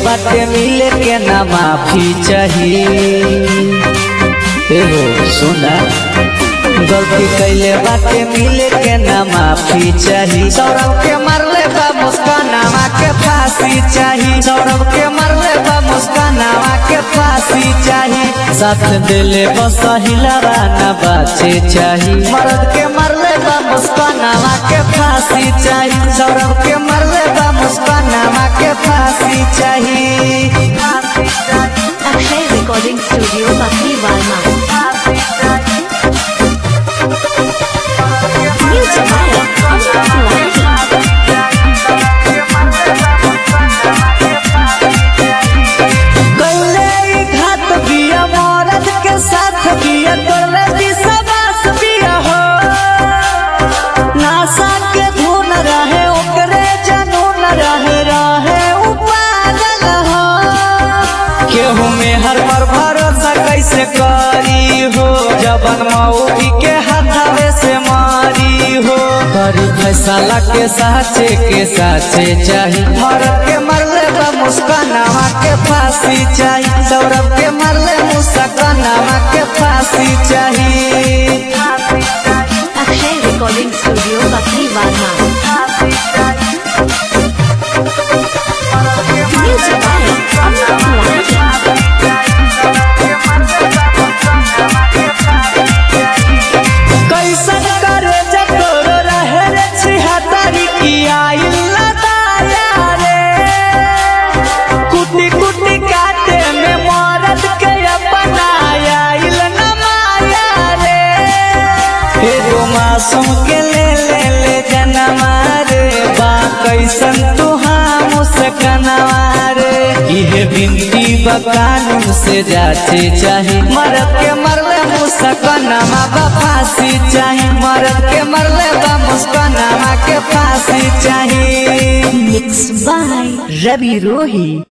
बाटे मिले के ना माफी चाहिए एगो सुना गलती कैले बाटे मिले के ना माफी चाही सौरभ के मरले बा मुस्कानावा के फांसी चाही सौरभ के मरले बा मुस्कानावा के फांसी चाही साथ दिले बस हिलावा ना बाचे चाही मर्द के मरले बा मुस्कानावा के फांसी चाही सौरभ के मरले बा मुस्कानावा के फांसी चाही अक्षय रिकॉर्डिंग स्टूडियो बकरी वालमा म्यूजिक बाय अमित तिवारी कैले ई घात बिया मरद के साथ बिया तोरे विश्वास बिया हो नासा के धुन रहे ओकरे जनून रहे रहे उ पागल हो केहू में हर पर भरोसा कैसे करी हो जबन मऊगी के हाथावे से मारी हो करी फैसला के साचे के साचे चाही भरत के मरले बा मुस्कानावा के फांसी चाही सौरभ के मरले मुस्कानावा के फांसी चाही अक्षय रिकॉर्डिंग स्टूडियो बकरी वालमा म्यूजिक बाय अमित तिवारी कैसन करे जतोरो रहे रे छिहत्तरी की आइल दाया रे कुटी कुटी काटे में मरद के अपनाया इल न माया रे एगो मासूम के ले ले ले जनमा रे बा कैसन तुहा मुस्कनवा रे इहे बिनती बकानून से जाचे चाहे मरद के मरले मुस्कनमा बा फांसी चाहे मरद के मरले बा मुस्कनमा के फांसी चाहे मिक्स बाय रवि रोही